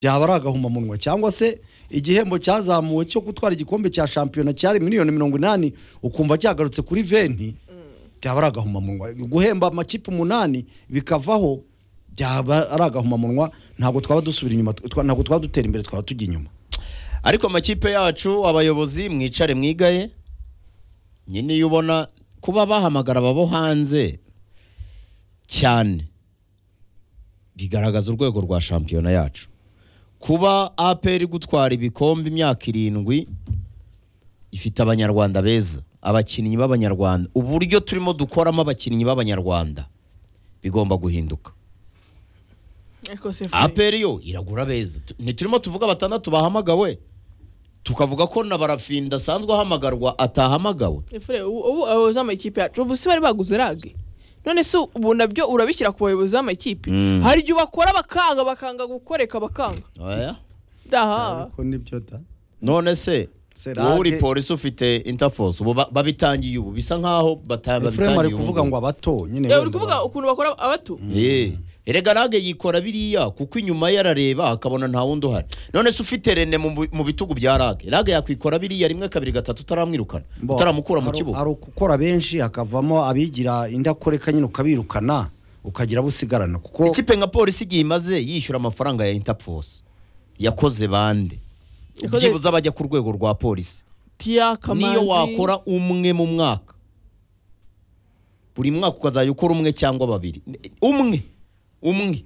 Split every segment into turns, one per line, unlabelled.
byaba ari agahomamunwa cyangwa se igihembo cyazamuwe cyo gutwara igikombe cya shampiyona cyari miliyoni mirongo inani ukumva cyagarutse kuri venti byaba ari agahomamunwa guhemba amakipe umunani bikavaho byaba ari agahomamunwa ntabwo twaba dusubira inyuma twa- ntabwo twaba dutera imbere twaba tujya inyuma
ariko amakipe yacu abayobozi mwicare mwigaye nyine iyo ubona kuba bahamagara ababo hanze cyane bigaragaza urwego rwa shampiyona yacu kuba aperi gutwara ibikombe imyaka irindwi ifite abanyarwanda beza abakinnyi b'abanyarwanda uburyo turimo dukoramo abakinnyi b'abanyarwanda bigomba guhinduka
ariko se feri
aperi yo iragura beza Tu- ntiturimo tuvuga batandatu bahamagawe tukavuga ko na barafinda asanzwe ahamagarwa atahamagawe
feri ubu ubu abayobozi b'amakipe yacu ubu si bari baguze rage none se ubu nabyo urabishyira ku bayobozi b'amakipe
Mm.
hari igihe bakora bakanga bakanga gukoreka bakanga
Oya.
daha
ariko nibyo da
none se
Serage-
wowe uri polisi ufite interforce ubu ba- babitangiye ubu bisa nkaho bata-
efuremu ari
babitangiye
kuvuga ngo abato nyine
Eh, uri
wenda
kuvuga
ba-
ukuntu bakora abato
Eh, erega rage yikora biriya kuko inyuma ye arareba akabona nta wundi uhari none se ufite rene mu bu- mu bitugu bya rage rage yakwikora biriya rimwe kabiri gatatu utaramwirukana
Bo,
utaramukura mu
hari-
kibuga
hari ukukora benshi hakavamo abigira indakoreka nyine ukabirukana ukagira abo usigarana kuko
ikipe nka polisi igihe imaze yishyura amafaranga ya interforce yakoze bande
Yakoze-
byibuze abajya ku rwego rwa polisi
tiya kamanzi
niyo wakora umwe mu mwaka buri mwaka ukazajya ukora umwe cyangwa babiri umwe umwe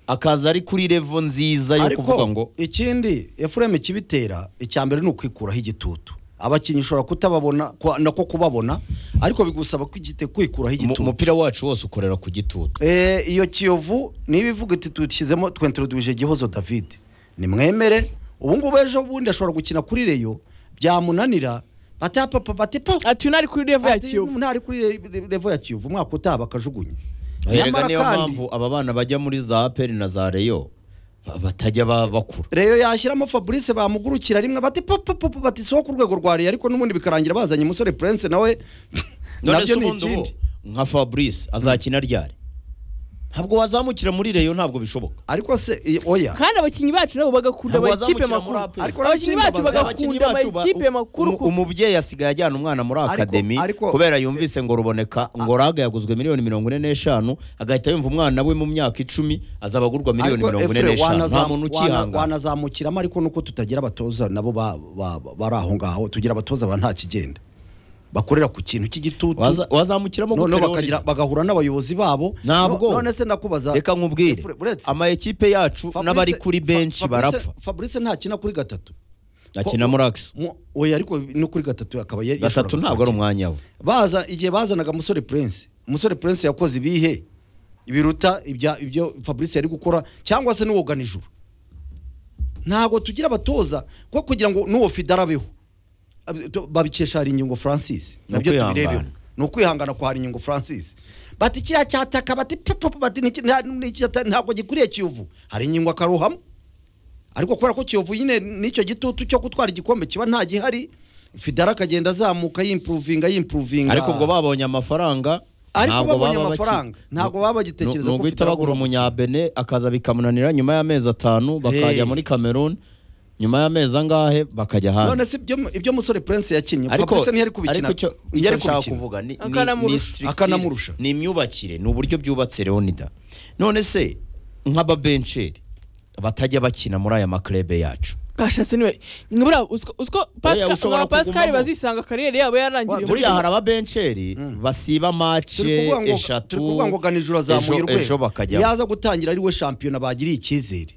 akaza ari kuri revo nziza yo kuvuga ngo
ikindi efuremu ikibitera icya mbere ni ukwikuraho igitutu abakinnyi ushobora kutababona ku- nako kubabona ariko bigusaba kwigite kwikuraho
"Mu-
igitutu
umupira wacu wose ukorera ku gitutu
Eh, iyo kiyovu niba ivuga iti tushyizemo twenterodwije gihozo david nimwemere ubu ngubu ejo bundi ashobora gukina kuri reyo byamunanira bata papa bate pa
ati unari kuri revo ya
Ati,
kiyovu
ntari kuri re- re- revo ya kiyovu umwaka utaha bakajugunya
erega
Nyamara
niyo
kandi,
mpamvu aba bana bajya muri za aperi na za reyo ba- batajya ba- bakura
reyo yashyiramo fabrice bamugurukira rimwe bati papa papa bati soho ku rwego rwa reyo ariko n'ubundi bikarangira bazanye umusore prince nawe
none se
nabyo ni
ubundi ubu
ikindi
nka fabrice azakina ryari ntabwo wazamukira muri reyo ntabwo bishoboka
ariko se i- oya
kandi abakinnyi bacu nabo bagakunda
Ntabwo
amakipe
bazamukira muri
makuru
APR.
Ariko
abakinnyi bacu
abakinnyi
bagakunda
bacu ba-
amakipe makuru
umu-
kuko
umubyeyi asigaye ajyana umwana muri
Ariko-
akademi
ariko-
kubera yumvise ngo ruboneka ngo raga yaguzwe miliyoni mirongo ine n'eshanu agahita yumva umwana we mu myaka icumi azaba agurwa miliyoni
Ariko
mirongo ine
Efure,
n'eshanu
wanazam-
nta
wana-
muntu ukihangana
wanazamukiramo ariko nuko tutagira abatoza nabo ba- ba- ba- bari aho ngaho tugira abatoza ba nta kigenda bakorera ku kintu cy'igitutu
Waza- wazamukiramo
noneho
gute rero?
bakagira bagahura n'abayobozi babo
Ntabwo.
No- none se ndakubaza
reka nkubwire
Efure, uretse-
ama ekipe yacu
Fabrice-
n'abari kuri
Fa-
benshi
Fabrice-
barapfa
fabrice ntakina kuri gatatu
akina muri akisi
Mu- oya ariko no kuri gatatu akaba yari
gatatu
yashoboraga
ntabwo ari
gukina.
umwanya we
baza igihe bazanaga musore prince musore prince yakoze ibihe biruta ibya- ibyo fabrice yari gukora cyangwa se n'uwoga nijoro ntabwo tugira abatoza ko kugira ngo n'uwo fida arabeho Ab- to- babikesha hari ingingo francis
Ni
nabyo
ukwihangana.
tubirebeho ni ukwihangana kwa hari ingingo francis bati kiriya cyataka bati pepepe bati "Niki- nta- niki ata- ntabwo gikwiriye kiyovu hari ingingo akaruhamo ariko kubera ko kiyovu nyine n'icyo gitutu cyo gutwara igikombe kiba nta gihari fidara akagenda azamuka yimpuruvinga yimpuruvinga
ariko ubwo babonye amafaranga
Ariko
ntabwo
babonye
baba baki-
amafaranga, ntabwo baba bagitekereza
ni
ko
uguhita
Fidela
bagura
agomba
umunyabene akaza bikamunanira nyuma y'amezi atanu bakajya
Hey.
muri cameroon nyuma y'amezi angahe bakajya
none
hanze
se ibyo ibyo musore prince yakinnye fabrice ntiyari kubikina
ariko icyo-
ntiyari
icyo nshaka
kubikina.
kuvuga ni- ni-
Akanamurusha.
ni structure,
Akanamurusha.
ni imyubakire ni uburyo byubatse leonida none se nk'ababensheri batajya bakina muri aya maklebe yacu
bashatse niwe nkabura uziko
Oya, ushobora
pascal
kugumamo.
bazisanga kariyeri yabo yarangiriye
Wa-
muri
buriya hari ababensheri basiba
turi
mace
kuvuga ngo- turi
eshatu
kuvuga ngo ganijura azamuye
ejo- ejo
urwego
bakajyamo
yaza gutangira ari we shampiyona bagiriye icyizere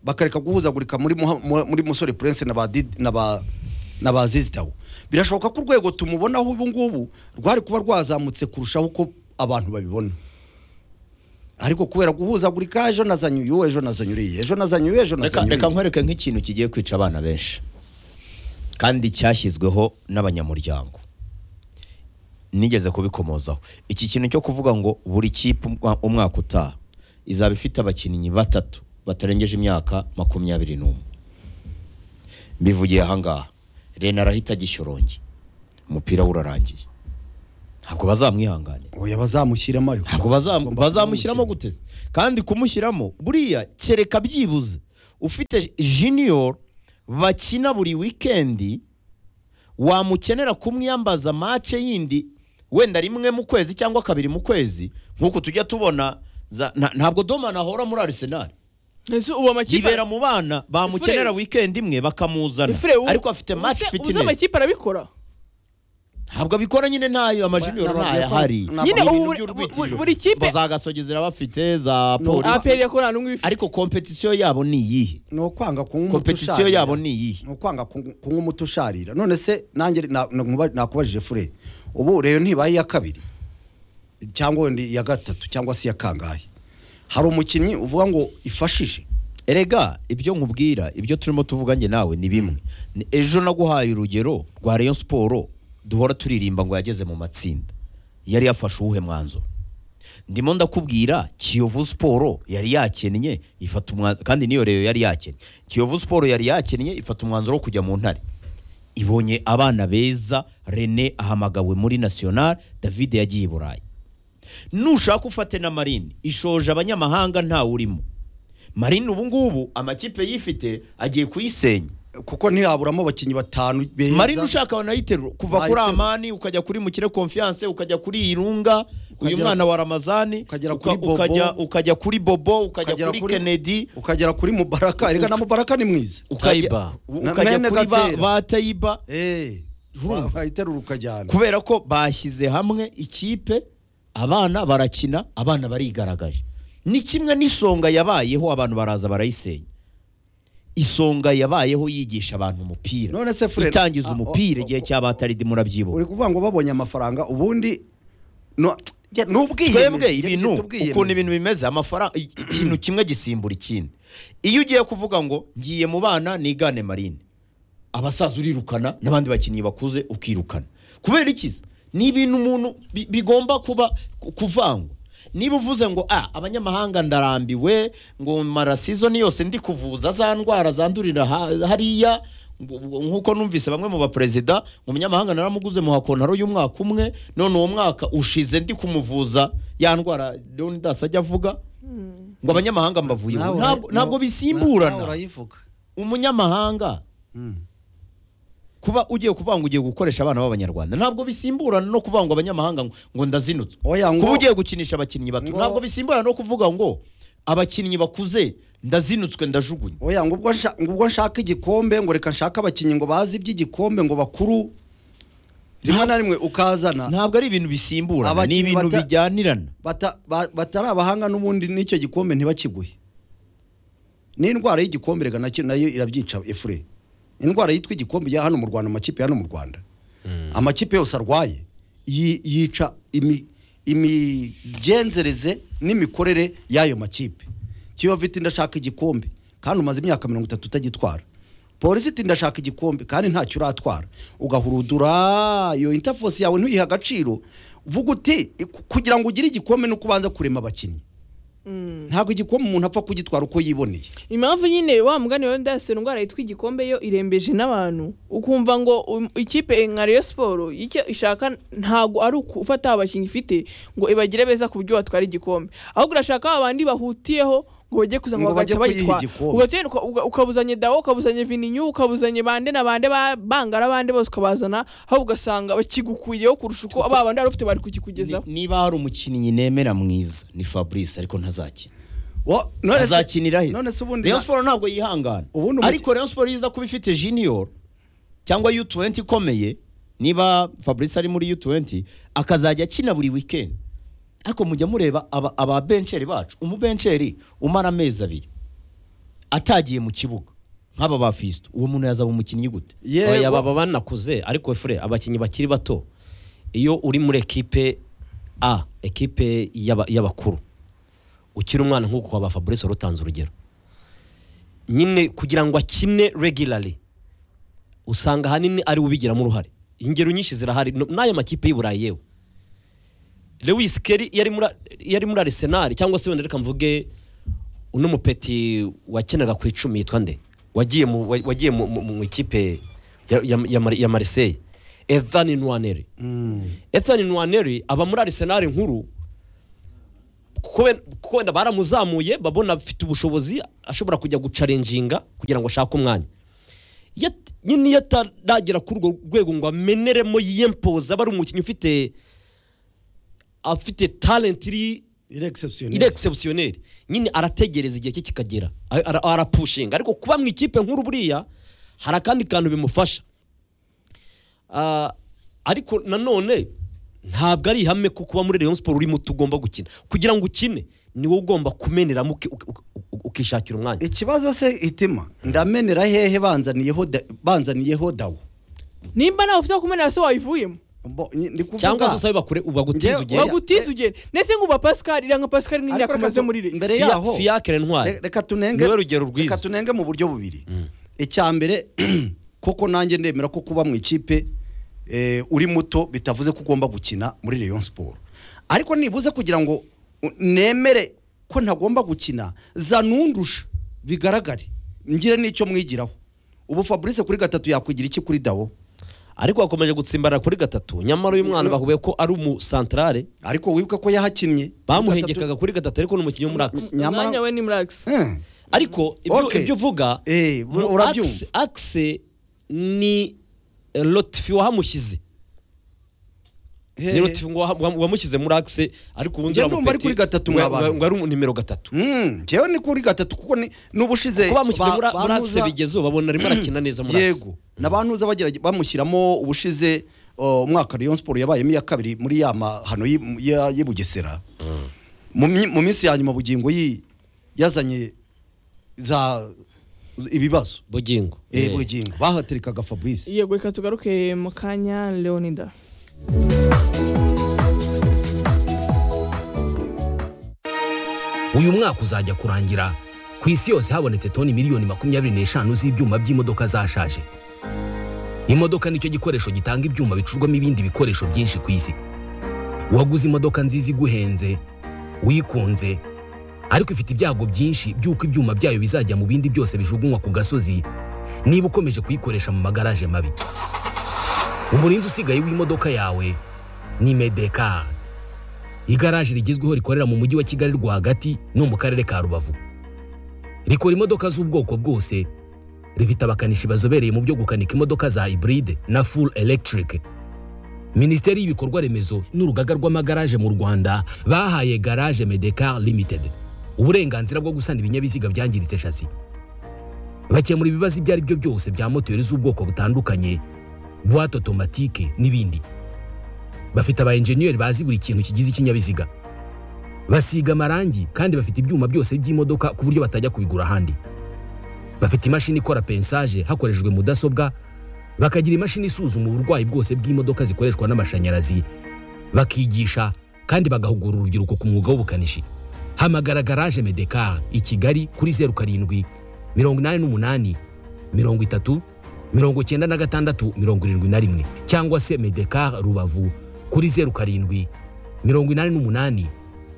bakareka guhuzagurika muri Muha- mu- muri musore prince na ba Did- na ba na ba Zizdaw. birashoboka ko urwego tumubonaho ubu ngubu rwari kuba rwazamutse kurushaho uko abantu babibona ariko kubera guhuzagurika ejo nazanye uyu ejo nazanye uriya ejo nazanye uyu ejo
reka
nazanye
reka
uriya
nkwereke nk'ikintu kigiye kwica abana benshi kandi cyashyizweho n'abanyamuryango nigeze kubikomozaho iki kintu cyo kuvuga ngo buri kipe umwa- umwaka utaha izaba ifite abakinnyi batatu batarengeje imyaka makumyabiri n'umwe mbivugiye ahangaha rena arahita agishyorombye umupira we urarangiye ntabwo bazamwihanganira
oya bazamushyiremo ariko
ntabwo bazam-
Bagomba
bazamushyiramo
kumumushyira.
guteze kandi kumushyiramo buriya kereka byibuze ufite junior bakina buri wikendi wamukenera kumwiyambaza mace yindi wenda rimwe mu kwezi cyangwa kabiri mu kwezi nk'uko tujya tubona za- nta- ntabwo domani ahora muri arisenali
ese ubu amakipe
yibera mu bana bamukenera wikendi imwe bakamuzana
Efure, ubu-
ariko afite
ubu
mace
se- ubu se
fitinesi
amakipe arabikora
ntabwo abikora nyine ntayo amajunior
Nababwiye
ntayo
ko-
ahari
nababwiye
nyine
Ni
ubu
ibintu
buri- buri- buri
bo
kipe
za gasogi zirabafite za
No.
polisi
aperi yakora nta n'umwe ibifite
ariko kompetisiyo yabo ni iyihe
ni ukwanga kunywa umuti
kompetisiyo
usharira.
yabo ni iyihe
ni ukwanga ku- kunywa umuti usharira none se nanjye na- na- nkuba- nakubajije fure ubu rero ntibaye iya kabiri cyangwa wenda iya gatatu cyangwa se iya kangahe hari umukinnyi uvuga ngo ifashije
erega ibyo nkubwira ibyo turimo tuvuga njye nawe ni bimwe Ni- ejo naguhaye urugero rwa rayon siporo duhora turirimba ngo yageze mu matsinda yari yafashe uwuhe mwanzuro ndimo ndakubwira kiyovu siporo yari yakennye ifata umwanzuro kandi niyo reyo yari yakennye kiyovu siporo yari yakennye ifata umwanzuro wo kujya mu ntare ibonye abana beza rene ahamagawe muri national david yagiye i burayi nushaka ufate na marine ishoje abanyamahanga ntawe urimo marine ubu ngubu amakipe yifite agiye kuyisenya
kuko ntiyaburamo abakinnyi batanu beza
marine ushaka wanayiterura kuva kuri
Wayiterura.
amani ukajya kuri mukire confiance ukajya kuri irunga uyu
Ukagera-
mwana wa ramazani
ukagera
uka-
kuri Bobo.
ukajya- ukajya kuri bobo ukajya
Ukagera
kuri
kuri-
kennedy
ukagera kuri mubaraka reka na mubaraka ni mwiza
ukajya
Taiba.
Na-
ukajya
Mene
kuri ba-
Gatera.
ba tayiba
eee
Urumva?
wayiterura ukajyana
kubera ko bashyize hamwe ikipe abana barakina abana barigaragaje ni kimwe n'isonga yabayeho abantu baraza barayisenya isonga yabayeho yigisha abantu umupira
None se Fred-
itangiza
Ah,
umupira
oh,
igihe
oh,
cya bataridi murabyibuka
uri kuvuga ngo babonye amafaranga ubundi no- ya, ni ubwiyemezi
twebwe
igihe
ibintu
gito ubwiyemezi.
ukuntu ibintu bimeze amafaranga i- ikintu kimwe gisimbura ikindi iyo ugiye kuvuga ngo ngiye mu bana nigane marine abasaza urirukana n'abandi bakinnyi bakuze ukirukana kubera ikiza ni ibintu umuntu bi- bigomba kuba ku- kuvangwa niba uvuze ngo a abanyamahanga ndarambiwe ngo mara sizoni yose ndi kuvuza za ndwara zandurira ha- hariya ngo- ngo- nk'uko numvise bamwe mu baperezida umunyamahanga naramuguze mu hakontaro y'umwaka umwe none uwo mwaka ushize ndi kumuvuza ya ndwara leonidas ajya avuga ngo abanyamahanga mbavuyeho
Nawe ura-
Ntabwo- ntabwo
nawe- nawe
bisimburana
urayivuga
umunyamahanga
Mm.
kuba ugiye kuvuga ngo ugiye gukoresha abana b'abanyarwanda ntabwo bisimburana no kuvuga ngo abanyamahanga ngo- ngo ndazinutswe
Oya, ngo-
kuba ugiye gukinisha abakinnyi bato
ngo-
ntabwo bisimburana no kuvuga ngo abakinnyi bakuze ndazinutswe ndajugunywa
oya ngo ubwo nsha- ngo ubwo nshaka igikombe ngo reka nshake abakinnyi ngo bazi iby'igikombe ngo bakuru rimwe na rimwe ukazana
ntabwo ari ibintu bisimburana ni
Abakinnyi
ibintu
bata-
bijyanirana
bata- ba- batari abahanga n'ubundi n'icyo gikombe ntibakiguhe n'indwara y'igikombe reka nacyo nayo irabyica efure indwara yitwa igikombe ya hano mu rwanda amakipe ya hano mu rwanda amakipe yose arwaye yi- yica imi- imigenzereze n'imikorere y'ayo makipe kiyovu iti ndashaka igikombe kandi umaze imyaka mirongo itatu utagitwara polisi iti ndashaka igikombe kandi ntacyo uratwara ugahurudura iyo intafosi yawe ntuyihe agaciro vuga uti "Ku- kugira ngo ugire igikombe ni uko ubanza kurema abakinnyi ntabwo igikombe umuntu apfa kugitwara uko yiboneye
impamvu nyine wa mugani wawe ndayasura indwara yitwa igikombe yo irembeje n'abantu ukumva ngo um, ikipe nka Rayon Sport icyo ishaka ntabwo ari ufata abakinnyi ifite ngo ibagire beza ku buryo batwara igikombe ahubwo urashaka abandi bahutiyeho ngo bajye kuza ngo
Ngo bajye
bagahita
kuyiha
bagitwara
igikombe.
Ugatsinda uka- uka- ukabuzanye dawo ukabuzanye vininyu ukabuzanye bande na bande ba- bangara bande bose ukabazana aho ugasanga bakigukuyeho kurusha uko ba bandi wari ufite bari kukikugezaho
Ni- niba hari umukinnyi nemera mwiza ni fabrice ariko ntazakina
Wo- none se-
azakinira he
none se ubundi
rayon
na-
siporo ntabwo yihangana
Ubundi umuki-
ariko rayon siporo iza kuba ifite junior cyangwa u20 ikomeye niba fabrice ari muri u20 akazajya akina buri weekend ariko mujya mureba aba- ababenceri bacu umubenceri umara amezi abiri atagiye mu kibuga nk'aba ba fisito uwo muntu yazaba umukinnyi gute
Yewe.
Oya, baba banakuze ariko fure abakinnyi bakiri bato iyo uri muri ekipe a ekipe y'aba- y'abakuru ukiri umwana nk'uko waba fabrice wari utanze urugero nyine kugira ngo akine regularly usanga ahanini ari we ubigiramo uruhare ingero nyinshi zirahari no- n'aya makipe y'iburayi yewe lewis keri yari muri yari muri arisenali cyangwa se wenda reka mvuge uno mupeti wakenaga ku icumi yitwa nde wagiye mu wa- wagiye mu- mu mu ikipe ya- ya- ya Mar- ya Marseille Ethan Nwaneri
Mm.
Ethan Nwaneri aba muri Arsenal nkuru kuko we- kuko wenda baramuzamuye babona afite ubushobozi ashobora kujya gucarenjinga kugira ngo ashake umwanya Yat- nyine iyo ataragera kuri urwo rwego ngo ameneremo yiyempoza aba ari umukinnyi ufite afite talent iri
iregisepusiyoneri
iri exceptionnel nyine arategereza igihe cye kikagera A- ara- arapushinga ariko kuba mu ikipe nkuru buriya hari akandi kantu bimufasha Ah, ariko nanone ntabwo ari ihame ko kuba muri Rayon Sport urimo tugomba gukina kugira ngo ukine ni wowe ugomba kumeneramo uki- uki- uki- ukishakira umwanya
ikibazo se itima ndamenera hehe banzaniyeho da- banzaniyeho dawo
nimba nawe ufite aho kumenera se wayivuyemo
Bo- ni- ndi kuvuga-
cyangwa se usabe bakure bagutiza
Njyewe-
ugere
Oya,
bagutize ugenda ndetse ngo uba pascal iranga pascal nk'imyaka
Ariko reka
amaze
tu-
muri re
mbere
Fiya-
yaho
Fiacre Ntwari.
re- reka tunenge
Niwe rugero rwiza.
reka tunenge mu buryo bubiri
Mm.
icya mbere koko nanjye ndemera ko kuba mu ikipe eh, uri muto bitavuze ko ugomba gukina muri Rayon Sport ariko nibuze kugira ngo u- nemere ko ntagomba gukina za nundusha bigaragare ngire n'icyo mwigiraho ubu Fabrice kuri gatatu yakwigira iki kuri Dawo
ariko bakomeje gutsimbarara kuri gatatu nyamara uyu mwana bahuye ko ari umusantarare
ariko wibuka ko yahakinnye
bamuhengekaga kuri gatatu ariko ni umukinnyi w'umurax
nyamara
umwanya we ni murax
Eh,
ariko ibyo
Okay.
ibyo uvuga
Eh,
mu
urabyumva.
Axe- axe ni eh, lotifi wahamushyize ni
eh,
lotifi ngo waha- wa- wamushyize muri axe ariko ubundi
Njye ndumva ari kuri gatatu
ngo-
mwabana.
ngo ari umu- nimero gatatu
Mm, njyewe ni kuri gatatu kuko ni- n'ubushize
kuko bamushyize muri
ba-
muri axe
bamuza-
bigezeho babona arimo arakina neza muri axe
yego n'abantuza bagira bamushyiramo ubushize uh, umwaka Rayon Sport yabayemo iya kabiri muri ya mahano y'i- ya- y'i Bugesera mu mi- mu minsi ya nyuma bugingo yi- yazanye za ibibazo
bugingo
eh
Eh.
bugingo bahaterekaga Fabrice
yego reka tugaruke mu kanya leonida
uyu mwaka uzajya kurangira ku isi yose habonetse toni miliyoni makumyabiri n'eshanu z'ibyuma by'imodoka zashaje imodoka nicyo gikoresho gitanga ibyuma bicurwamo ibindi bikoresho byinshi ku isi waguze imodoka nziza iguhenze wikunze ariko ifite ibyago byinshi by'uko ibyuma byayo bizajya mu bindi byose bijugunywa ku gasozi niba ukomeje kuyikoresha mu magaraje mabi umurinzi usigaye w'imodoka yawe ni medekari igaraje rigezweho rikorera mu mujyi wa kigali rwagati no mu karere ka rubavu rikora imodoka z'ubwoko bwose rifite abakanishi bazobereye mu byo gukanika imodoka za hybride na full electric minisiteri y'ibikorwa remezo n'urugaga rw'amagaraje mu rwanda bahaye garage medecar limited uburenganzira bwo gusana ibinyabiziga byangiritse shasi bakemura ibibazo ibyo ari byo byose bya moteri z'ubwoko butandukanye buwate otomatike n'ibindi bafite aba enjeniyeri bazi buri kintu kigize ikinyabiziga basiga amarangi kandi bafite ibyuma byose by'imodoka ku buryo batajya kubigura ahandi bafite imashini ikora pensaje hakoreshejwe mudasobwa bakagira imashini isuzuma uburwayi bwose bw'imodoka zikoreshwa n'amashanyarazi bakigisha kandi bagahugura urubyiruko ku mwuga w'ubukanishi hamagara garaje medekar i kigali kuri zeru karindwi mirongo inani n'umunani mirongo itatu mirongo cyenda na gatandatu mirongo irindwi na rimwe cyangwa se medekar rubavu kuri zeru karindwi mirongo inani n'umunani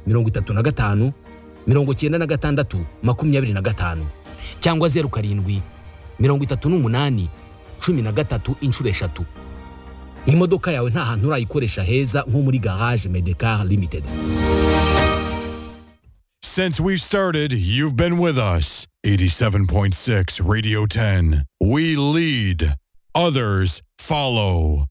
mirongo itatu na gatanu mirongo cyenda na gatandatu makumyabiri na gatanu cyangwa zeru karindwi mirongo itatu n'umunani cumi na gatatu inshuro eshatu imodoka yawe nta hantu urayikoresha heza nko muri garage medekar limited
Since we've started, you've been with us. 87.6 Radio 10. We lead, others follow.